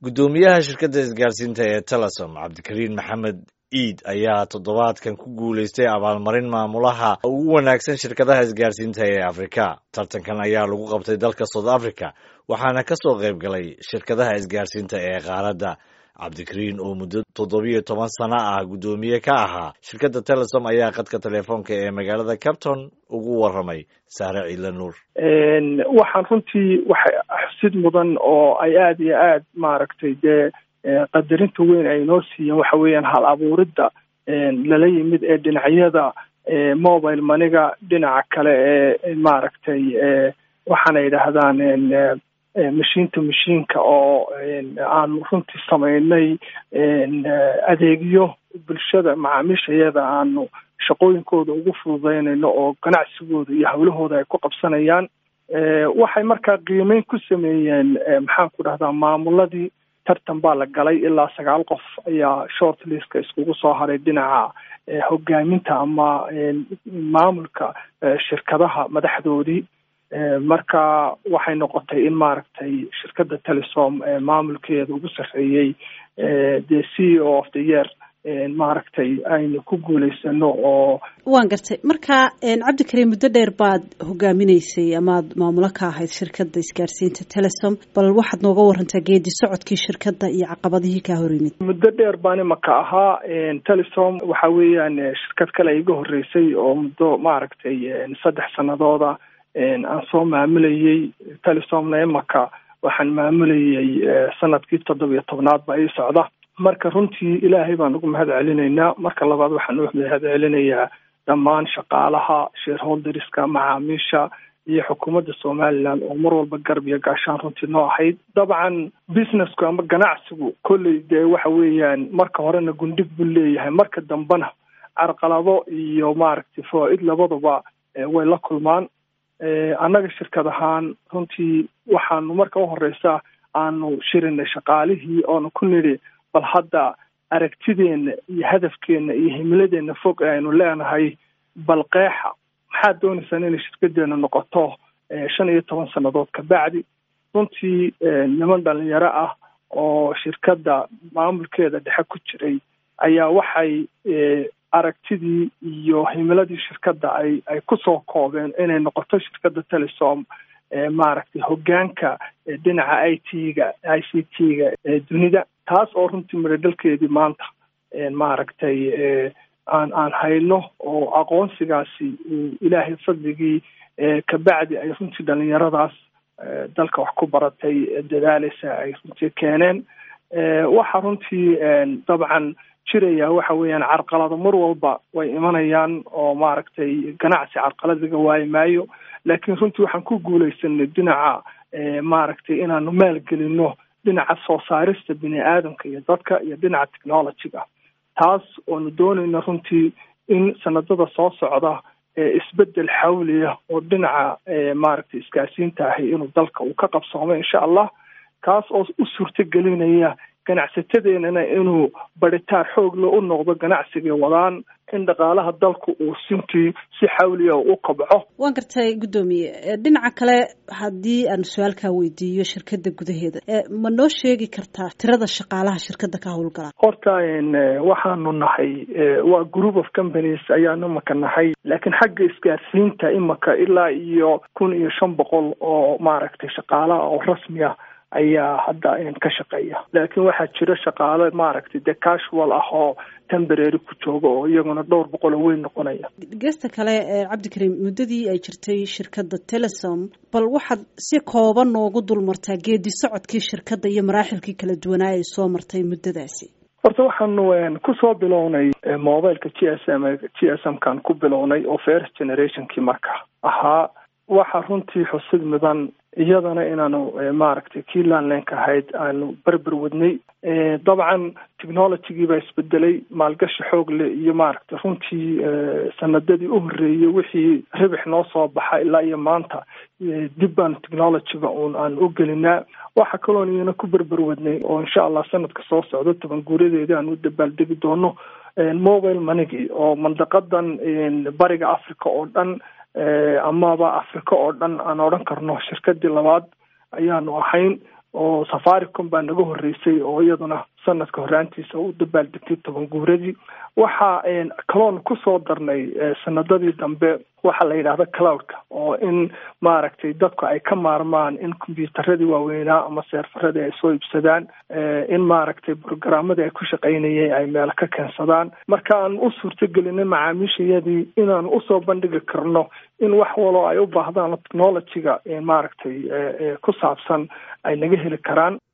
guddoomiyaha shirkadda isgaarsiinta ee telesom cabdikariin maxamed iid ayaa toddobaadkan ku guulaystay abaalmarin maamulaha ugu wanaagsan shirkadaha isgaarsiinta ee afrika tartankan ayaa lagu qabtay dalka south africa waxaana ka soo qayb galay shirkadaha isgaarsiinta ee qaaradda cabdikariin oo muddo toddobiyo toban sano ah guddoomiye ka ahaa shirkadda telesom ayaa khadka telefoonka ee magaalada capton ugu waramay saare ciidla nuur waxaan runtii waxay xusid mudan oo ay aada iyo aad maaragtay dee qadarinta weyn ay noo siiyeen waxa weeyaan hal abuuridda lala yimid ee dhinacyada mobile maniga dhinaca kale ee maaragtay waxaana yidhaahdaan mashiin to mashiinka oo aanu runtii samaynay adeegyo bulshada macaamiishayada aanu shaqooyinkooda ugu fududeynayno oo ganacsigooda iyo hawlahooda ay ku qabsanayaan waxay markaa qiimeyn ku sameeyeen maxaan ku dhahdaa maamuladii tartan baa la galay ilaa sagaal qof ayaa short listka iskugu soo haray dhinaca hogaaminta ama maamulka shirkadaha madaxdoodii marka waxay noqotay in maaragtay shirkadda telesom maamulkeeda ugu sarreeyey the c e o of the year maaragtay aynu ku guulaysano oo waan gartay marka cabdikariim muddo dheer baad hogaaminaysay amaad maamulo ka ahayd shirkadda isgaarsiinta telesom bal waxaad nooga warantaa geedi socodkii shirkadda iyo caqabadihii kaa hor yimid muddo dheer baan imaka ahaa telesom waxa weeyaan shirkad kale iga horreysay oo muddo maaragtay saddex sanadooda aan soo maamulayey telesomna imaka waxaan maamulayey sanadkii toddobiyo tobnaad baa ii socda marka runtii ilaahay baan ugu mahad celinaynaa marka labaad waxaan u mahad celinayaa dhammaan shaqaalaha shareholderska macaamiisha iyo xukuumadda somaliland oo mar walba garab iyo gaashaan runtii noo ahayd dabcan businessku ama ganacsigu kolley dee waxa weeyaan marka horena gundhig buu leeyahay marka dambena carqalado iyo maaragtay fawaa-id labaduba way la kulmaan annaga shirkad ahaan runtii waxaanu marka uhoreysa aanu shirinay shaqaalihii oonu ku nidhi bal hadda aragtideena iyo hadafkeena iyo himiladeena fog ee aynu leenahay bal qeexa maxaad dooneysaan inay shirkadeena noqoto shan iyo toban sannadood kabacdi runtii niman dhalinyaro ah oo shirkadda maamulkeeda dhexe ku jiray ayaa waxay aragtidii iyo himiladii shirkadda ay ay kusoo koobeen inay noqoto shirkadda telesom maaragtay hogaanka dhinaca i t-ga i c t-ga ee dunida taas oo runtii miradhalkeedii maanta maaragtay aan aan hayno oo aqoonsigaasi ilaahay fadligii kabacdi ay runtii dhalinyaradaas dalka wax ku baratay dadaaleysa ay runtii keeneen waxa runtii dabcan jiraya waxa weeyaan carqalado mar walba way imanayaan oo maaragtay ganacsi carqalad laga waayi maayo laakiin runtii waxaan ku guulaysanay dhinaca maaragtay inaanu maalgelino dhinaca soo saarista bini aadamka iyo dadka iyo dhinaca technologyga taas oonu doonayna runtii in sanadada soo socda isbedel xawliya oo dhinaca maaragtay isgaarsiinta ahi inuu dalka uu ka qabsoomo insha allah kaas oo u suurto gelinaya ganacsatadeenana inuu baritaar xoogle u noqdo ganacsigay wadaan in dhaqaalaha dalku uu sintii si xawliya u kobco waan gartay guddoomiye dhinaca kale haddii aan su-aalkaa weydiiyo shirkadda gudaheeda ma noo sheegi kartaa tirada shaqaalaha shirkadda ka howlgala horta waxaanu nahay waa group of companies ayaanu imaka nahay laakiin xagga isgaarsiinta imaka ilaa iyo kun iyo shan boqol oo maaragtay shaqaalaha oo rasmi ah ayaa hadda ka shaqeeya laakiin waxaa jira shaqaale maaragtay dee casual ah oo temberary ku jooga oo iyaguna dhowr boqol oo weyn noqonaya geesta kale cabdikariim muddadii ay jirtay shirkadda telesom bal waxaad si kooban noogu dulmartaa geedi socodkii shirkadda iyo maraaxilkii kala duwanaa ay soo martay muddadaasi horta waxaanu kusoo bilownay mobileka g s m g s m kaan ku bilownay oo first generationkii marka ahaa waxaa runtii xusid mudan iyadana inaanu maaragtay kii landlinka ahayd aanu berber wadnay dabcan technologygii baa isbedelay maalgashi xoog leh iyo maaragtay runtii sanadadii u horreeyey wixii ribix noo soo baxa ilaa iyo maanta dib baanu technologyga uun aan u gelinaa waxa kaloon iyana ku berber wadnay oo insha allah sanadka soo socdo toban guuradeeda aan u dabaaldegi doono mobile monigi oo mandaqadan bariga africa oo dhan amaba africa oo dhan aan odhan karno shirkadii labaad ayaanu ahayn oo safaricom baa naga horreysay oo iyaduna sanadka horaantiisa u dabaaldegtay toban guuradii waxa kaloon kusoo darnay sanadadii dambe waxaa la yidhahda cloudka oo in maaragtay dadku ay ka maarmaan in kombyuutaradii waaweynaa ama seerfaradii ay soo iibsadaan in maaragtay brogaramadii ay ku shaqaynayeen ay meelo ka keensadaan marka aan u suurtagelinay macaamiishayadii inaan usoo bandhigi karno in wax waloo ay u baahdaan technologyga maaragtay ku saabsan ay naga heli karaan